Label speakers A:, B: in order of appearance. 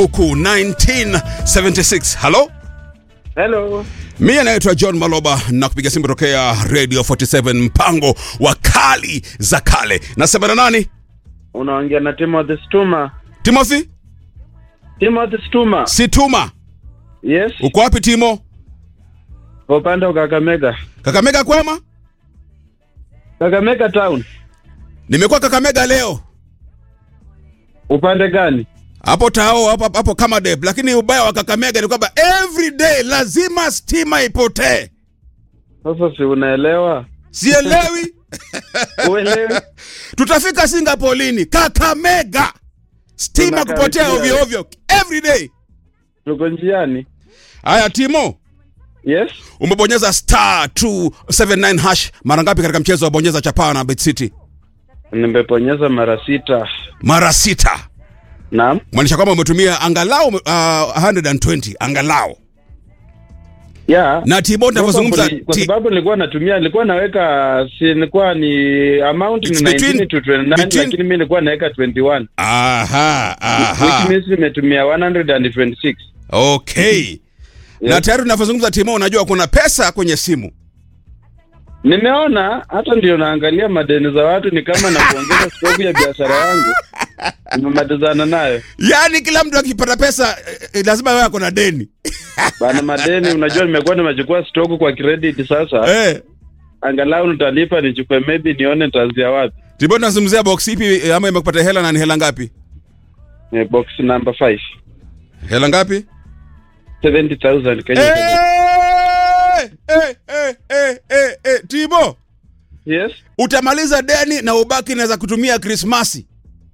A: huku 1976 halo
B: Hello.
A: mimi naitwa john maloba na kupiga simu tokea radio 47 mpango wa kali za kale nasema na nani
B: Unaongea na Timothy Stuma.
A: timothy
B: Timothy Stuma.
A: situma
B: Yes.
A: uko wapi timo
B: Kwa upande wa Kakamega.
A: kakamega kwema
B: Kakamega town.
A: nimekuwa kakamega leo
B: Upande gani?
A: hapo tao hapo, hapo kama dep lakini ubaya wa kakamega ni kwamba every day lazima stima ipotee
B: Sasa si unaelewa?
A: sielewi
B: Uelewi?
A: tutafika singapore lini kakamega stima
B: Tunakaribia.
A: kupotea ovyo ovyo every day
B: Tuko njiani.
A: haya timo
B: Yes.
A: umebonyeza star 279 hash mara ngapi katika mchezo wa bonyeza chapaa na bet city
B: Nimeponyeza mara sita.
A: mara sita
B: Naam.
A: maanisha kwamba umetumia angalau uh, 120 angalau
B: Yeah.
A: na timo tunavyozungumza
B: Probably, kwa
A: ti-
B: sababu nilikuwa natumia nilikuwa naweka si nilikuwa ni amount
A: It's
B: ni
A: between-
B: 19 to 29
A: between-
B: lakini mimi nilikuwa naweka 21
A: aha
B: which
A: aha
B: means nimetumia 126
A: okay na
B: Yes.
A: tayari tunavyozungumza timo unajua kuna pesa kwenye simu
B: Nimeona hata ndio naangalia madeni za watu ni kama na kuongeza stoku ya biashara yangu. Nimematizana nayo.
A: yaani kila mtu akipata pesa eh, eh, lazima wewe ako na deni
B: Bana madeni unajua nimekuwa nimechukua stoku kwa credit sasa.
A: eh.
B: Angalau nitalipa nichukue maybe nione nitaanzia wapi.
A: timo tunazungumzia box ipi eh, ama imekupata hela na ni hela ngapi
B: Eh, box number 5.
A: hela ngapi
B: 70,000 Kenya.
A: Eh,
B: shillings.
A: eh, eh, eh, eh, eh, timo
B: Yes.
A: utamaliza deni na ubaki naweza kutumia krismasi